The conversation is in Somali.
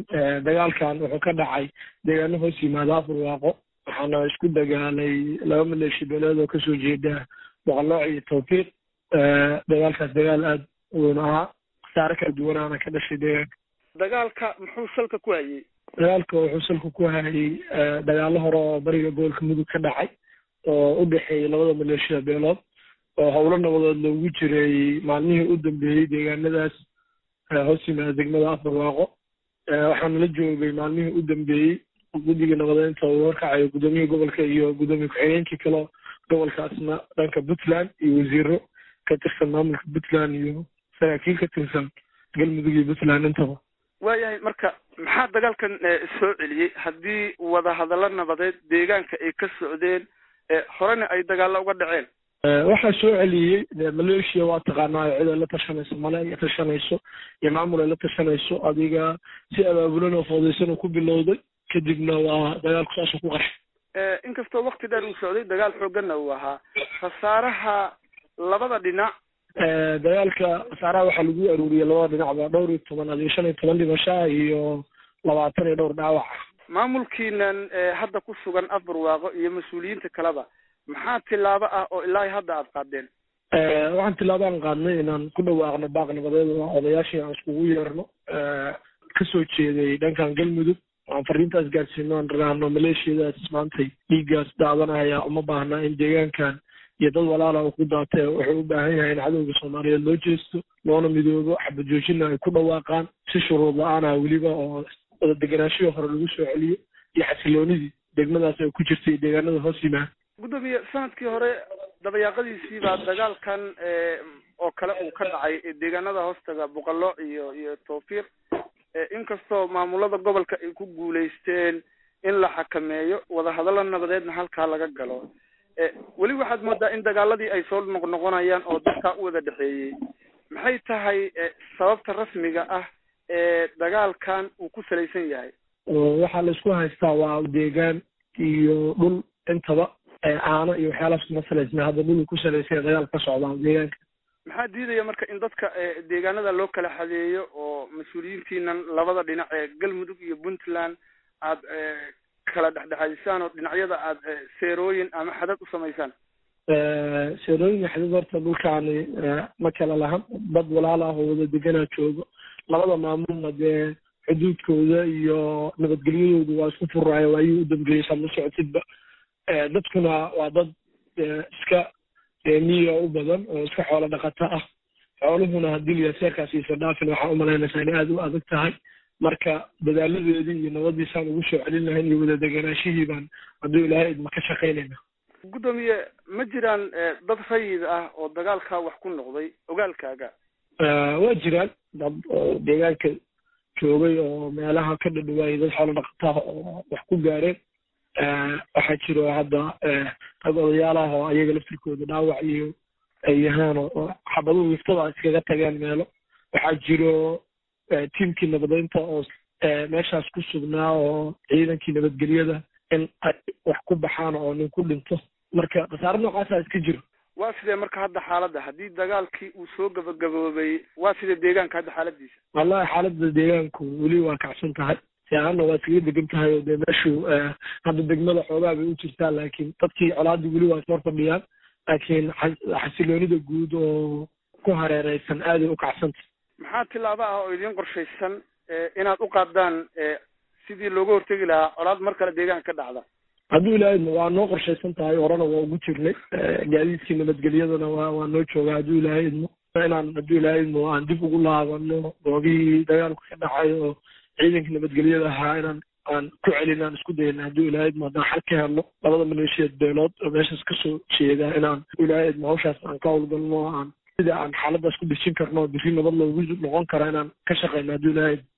dagaalkan wuxuu ka dhacay deegaano hoos yimaada afurwaaqo waxaana isku dagaalay laba maleeshi beeleed oo kasoo jeeda boqolooc iyo tawfiiq dagaalkaas dagaal aada weyn ahaa khasaare kala duwanaana ka dhashay deegaanka dagaalka muxuu salka ku hayey dagaalka wuxuu salka ku hayay dagaalo hore oo bariga gobolka mudug ka dhacay oo u dhexeeyay labada maleeshiya beelood oo howlo nabadood loogu jiray maalmihii u dambeeyey deegaanadaas hoos yimaada degmada afurwaaqo waxaana la joogay maalmihii u dambeeyey guddiga nabadeynta uu horkacayo gudoomiyihii gobolka iyo gudoomiye ku-xigeenkii kale gobolkaasna dhanka puntland iyo wasiiro ka tirsan maamulka puntland iyo saraakiil ka tirsan galmudug iyo puntland intaba waayahay marka maxaa dagaalkan soo celiyey haddii wadahadallo nabadeed deegaanka ay ka socdeen horena ay dagaalo uga dhaceen waxaa soo celiyey maleeshiya waa taqaanaa cid ay la tashanayso male ay tashanayso iyo maamul ay la tashanayso adiga si abaabulan oo foodeysan uu ku bilowday kadibna waa dagaalku saasuu ku qarshay inkastoo wakti dheer uu socday dagaal xooganna uu ahaa khasaaraha labada dhinac dagaalka khasaaraha waxaa lagu aruuriyey labada dhinacba dhowr iyo toban adiyo shan iyo toban dhimashaa iyo labaatan iyo dhowr dhaawac maamulkiinan hadda ku sugan afbarwaaqo iyo mas-uuliyiinta kaleba maxaa tilaabo ah oo ilaa hadda aada qaadeen waxaan tilaabaan qaadnay inaan ku dhawaaqno baaq nabadeed oo odayaashii aan iskugu yeerno kasoo jeeday dhankan galmudug aan fariintaas gaadsiino aan raraahno maleeshiyadaas maantay dhiiggaas daadanaya uma baahna in deegaankan iyo dad walaala uu ku daatee wuxuu u baahan yahay in cadowga soomaaliyeed loo jeesto loona midoobo xabajoojina ay ku dhawaaqaan si shuruud la-aana weliba oo wada deganaashihii hore lagu soo celiyo iyo xasiloonidii degmadaas ay ku jirtay deegaanada hoos yimaada gudoomiye sanadkii hore dabayaaqadiisii baa dagaalkan oo kale uu ka dhacay deegaanada hoostaga boqolo iyo iyo tawfiiq inkastoo maamulada gobolka ay ku guulaysteen in la xakameeyo wadahadallo nabadeedna halkaa laga galo weli waxaad moodaa in dagaaladii ay soo noqnoqonayaan oo dadkaa u wada dhexeeyey maxay tahay sababta rasmiga ah ee dagaalkan uu ku salaysan yahay waxaa la isku haystaa waa deegaan iyo dhul intaba caano iyo waxyaalaas kuma salaysna hadda dhul ku salaysan dagaal ka socdaa deegaanka maxaa diidaya marka in dadka deegaanada loo kala xadeeyo oo mas-uuliyiintiinan labada dhinac ee galmudug iyo puntland aad kala dhexdhexaadisaan oo dhinacyada aad seerooyin ama xadad u samaysaan seerooyin iyo xadad horta dhulkaani ma kala lahan dad walaal ah oo wada deganaa joogo labada maamulna dee xuduudkooda iyo nabadgelyadoodu waa isku furaayo waayii u dambeeyey saad la socotidba dadkuna waa dad iska miya u badan oo iska xoolo dhaqato ah xooluhuna haddii liyaa seerkaas iisa dhaafin waxaa umalaynaysaa inay aada u adag tahay marka dadaaladeedii iyo nabadiisaan ugu soo celin lahayn iyo wada deganaashihii baan hadduu ilaahay idma ka shaqaynayna gudoomiye ma jiraan dad rayid ah oo dagaalkaa wax ku noqday ogaalkaaga waa jiraan dad oo deegaanka joogay oo meelaha ka dhadhawaayay dad xoolo dhaqataha oo wax ku gaareen waxaa jiro hadda rag odayaal ah oo ayaga laftirkooda dhaawac iyo ay yahaan oo xabaduhu wiftada iskaga tageen meelo waxaa jiro tiimkii nabadeynta oo meeshaas ku sugnaa oo ciidankii nabadgelyada in ay wax ku baxaan oo nin ku dhinto marka khasaare noocaasa iska jiro waa sidee marka hadda xaaladda haddii dagaalkii uu soo gabagaboobay waa sidee deegaanka hadda xaaladiisa wallahi xaaladda deegaanku weli waa kacsan tahay siaana waa iskaga degan tahay oo dee meeshu hadda degmada xoogaa bay u jirtaa laakiin dadkii colaadii weli waa ismar fadhiyaan laakiin xasiloonida guud oo ku hareereysan aaday u kacsanta maxaa tilaabo ah oo idiin qorshaysan inaad u qaadaan sidii looga hortegi lahaa colaad mar kale deegaanka ka dhacda hadduu ilaahayna waa noo qorshaysan tahay horena waa ugu jirnay gaadiidkii nabadgelyadana waa waa noo joogaa hadduu ilaahay idmo inaan hadduu ilaahay idmo aan dib ugu laabano goobihii dagaalku ka dhacay oo ciidankii nabadgelyada ahaa inaan aan ku celin aan isku dayna hadduu ilaahay idmo haddaan xal ka helno labada maleeshiyeed beelood oo meeshaas kasoo jeeda inaan ilaahay idmo hawshaas aan ka howlgalno aan sida aan xaaladaas ku dejin karno biri nabad loogu noqon kara inaan ka shaqeyno hadduu ilaahay idmo